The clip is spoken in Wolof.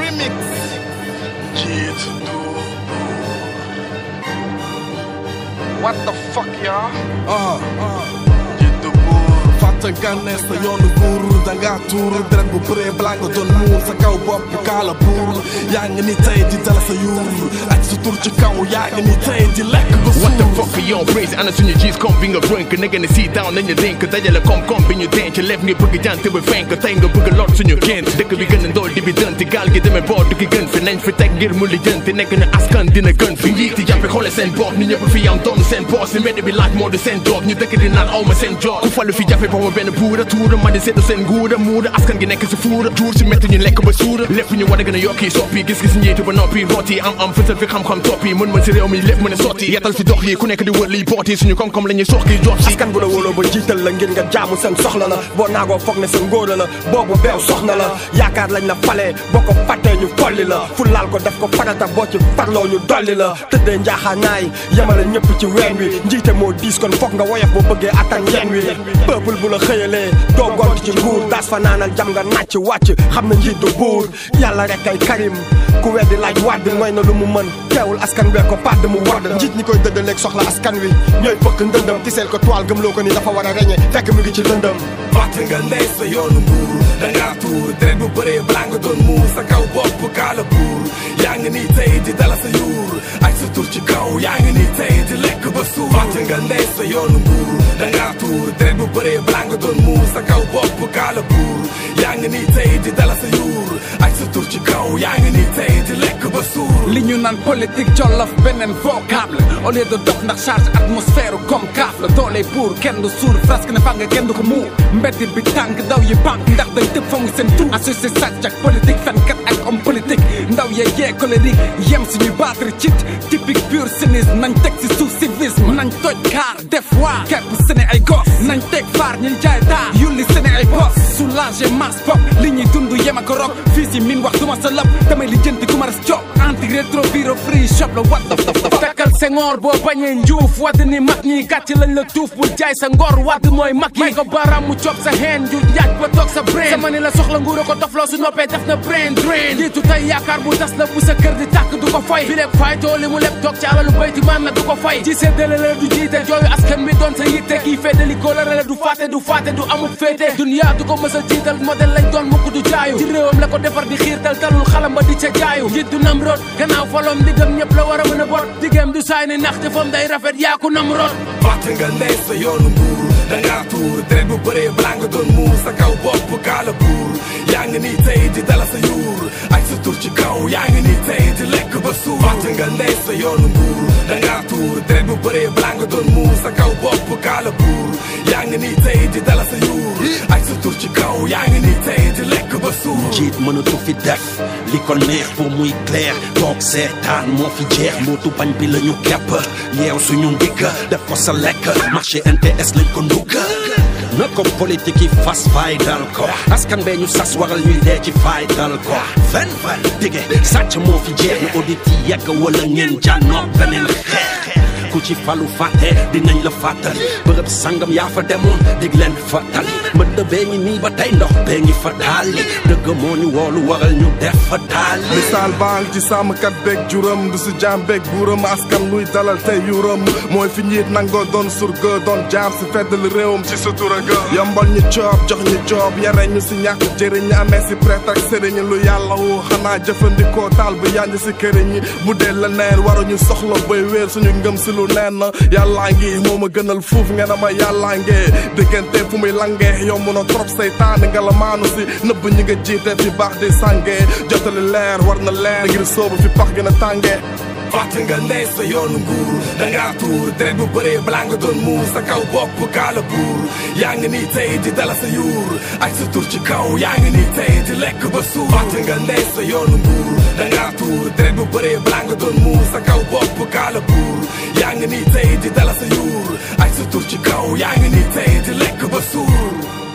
remix Njiit du what the fuck y'all ah njiit du buur fàtte nga ne sa yoonu buur danga tuur deret bu bëree balaa nga doon muur sa kaw bopp kaala buur yaa ngi ni tey di dala sa yuur ak sa tur ci kaw yaa ngi ni tey di lekk ba What the suur fuck are you praise ana suñu gis kom bi nga rënk na ngeen si down nañu dénk dajale kom kom bi ñu denc lef ngi bëgg jant bi fenk tey nga bëgg lot suñu gént dëkk bi gën a ndool di bi dënti gaal gi demee boor du ki gën fi nañ fi teg ngir mu li jënti nekk na askan dina gën fi njiiti jàppe xoole seen bopp ni ñëpp fi yam doon seen boos si mbedd bi laaj moo di seen job ñu dëkk di naan awma seen job ku falu fi jàppe booba benn buura tuura ma di seddu seen nguura muura askan gi nekk si fuura tuur si métti ñu lekk ba suura lépp ñu war a gën a yokki soppi gis-gis njiitu ba noppi rooti am am fësal fi xam-xam toppi mën mën si réew mi lépp mën a sotti yetal fi dox yi ku nekk di wër liy booti suñu koom-koom la ñuy soxki jox si askan bu la wóoloo ba jiital la ngir nga jaamu seen soxla la boo naagoo foog ne sa ngóora la boobu beew soxna la yaakaar lañ la falee boo ko fàttee ñu folli la fu laal ko def ko farata boo ci farloo ñu dolli la tëddee njaaxaanaay yemale ñëpp ci ween wi njiite moo diis kon foog nga woyof boo bëggee attan yen wi peuple bu la xëyalee doo gont ci nguur daas fa naanal jam nga nàcc wàcc xam na njiit du buur yàlla rek ay karim ku weddi laaj wàdd mooy na lu mu mën teewul askan wee ko pàdd mu wadd njiit ñi koy dëddaleeg soxla askan wi ñooy fëkk ndëndëm tiseel ko toile gëmloo ko ni dafa war a reñe fekk mu ngi ci lëndëm fàtte nga ne sa yoonu mbuur danga tuur deret bu bëree balaa nga doon muur sa kaw bopp kaala buur yaa ngi ni tey di dala sa yuur ak sa tur ci kaw yaa ngi ni tey di lekk ba suur fàtte nga ne sa yoonu mbuur danga tuur deret bu bëree balaa nga doon muur sa kaw bopp kaala buur yaa ngi ni tey di dala sa yuur ak sa tur ci kaw yaa ngi ni tey di lekk ba suur li ñu naan politique jollof beneen vocable au lieu de dox ndax charge atmosphère comme kaaf la doole buur kenn du suur presque ne fa nga kenn du ko muur mbedd bi tàng ndaw yi banque ndax dañ tëb fongi seen tur associé sàcc ak politique fenkat ak homme politique ndaw yee yee colérique yem suñuy battre cit typique pur cynisme nañ teg si suuf civisme nañ toj kaar def waa kepp sene ay gos nañ teg faar ñuy jaay taar yulli sene ay bos soulager masse pop li ñuy dund yem ak rock fii si min wax duma sa lëpp damay li jënti ku ma res job anti rétro viro free shop la what the fekkal sengoor boo bañee njuuf wadd ni mag ñi gàcc lañ la tuuf bul jaay sa ngor wadd mooy mag yi may ko baram mu cob sa heen ju njaaj ba toog sa brain sama ni la soxla nguur ko dofloo su noppee def na brain drain jiitu tey yaakaar bu tas la bu sa kër di tàkk du ko fay bi lépp fay tooli mu lépp toog ci alalu bayti man na du ko fay ci séddale la du jiite jooyu askan bi doon sa yitte kii féetali kóolare la du fàtte du fàtte du amuk féete dunya du ko mës a jiital modèle lañ doon mukk du jaayu ci réewam la ko defar di xiirtal talul xalam ba di ca jaayu njiit du nam root gannaaw folom diggam ñëpp la war a mën a bot diggam du saay ni nax jëfam day rafet yaa ko nam root fàtte nga ne sa yoonu mbuur danga tuur deret bu bëree balaa nga doon muur sa kaw bopp kaala buur yaa ngi ni tey di dala sa yuur ak sa tur ci kaw yaa ngi ni tey di lekk ba suur fàtte nga ne sa yoonu mbuur danga tuur deret bu bëree balaa nga doon muur sa kaw bopp kaala buur yaa ngi ni tey di dala sa yuur ak sa tur ci kaw yaa ngi ni tey di lekk ba suur jiit mënatu fi def li ko neex pour muy clair toog seetaan moo fi jeex mbootu bañ bi la ñu kepp yeew suñu ndigg def ko sa lekk marché NTS lañ ko ndugg na ko politique yi fas fay dal ko askan bee ñu sas waral ñuy dee ci fay dal ko fen fen dige sàcc moo fi jeex na audit yi yegg wala ngeen jànnoo beneen xeex ku ci falu fàtte dinañ la fàttali bërëb sangam yaa fa demoon dig leen fàttali mbënd bee ngi nii ba tey ndox bee ngi fa taali dëgg moo ñu woolu waral ñu def fa taali misaal baal ci sàmmkat beeg juram du si jaam beeg buuram askan luy dalal tey yuram mooy fi njiit nangoo doon surga doon jaam si feddal réewam ci sutura ga yombal ñu coob jox ñu joob yare ñu si ñàkk jëriñ ñu amee si prêtre ak sëriñ lu yàlla wu xanaa jëfandikoo taal bi yanj si këriñ ñi bu dee la neen waruñu soxla bay wéer suñu ngëm si lu neen yàllaa ngi moo ma gënal fuuf ngeen ma yàllaa ngee diggante fu muy langee yomb na trop seytaane nga la maanu si nëbb ñi nga jiite fi baax di sàngee jotali leer war na leer ngir soobu fi pax gën a tàngee fàtte nga ne sa yoonu nguur danga tuur deret bu bëree balaa nga doon muur sa kaw bopp kaala buur yaa ngi ni tey di dala sa yuur ak sa tur ci kaw yaa ngi ni tey di lekk ba suur fàtte nga ne sa yoonu nguur danga tuur deret bu bëree balaa nga doon muur sa kaw bopp kaala buur yaa ngi ni tey di dala sa yuur ak sa tur ci kaw yaa ngi ni tey di lekk ba suur